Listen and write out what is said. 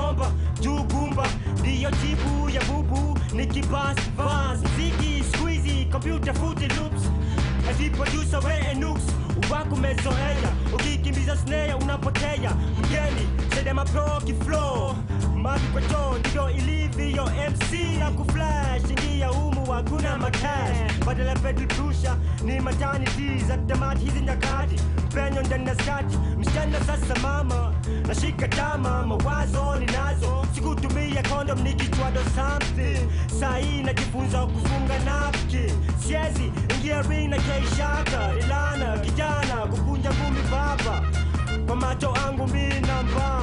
bomba juu gumba ndiyo jibu ya bubu nikibas vas mziki squeezy computer footy loops Ati producer we enux wako umezoea ukikimbiza snare unapotea mgeni sedema pro kiflow mali kwa choo ndivyo ilivyo mc na kuflash ingia humu hakuna makash badala ya pedal pusha ni maternity za tamati hizi nyakati penyo ndani ya skati msichana sasa mama nashika tama mawazo ninazo sikutumia kondom nikichwado something sahii najifunza kufunga napki siezi ingia ring na keishaka ilana kijana kukunja ngumi baba kwa macho angu mi namba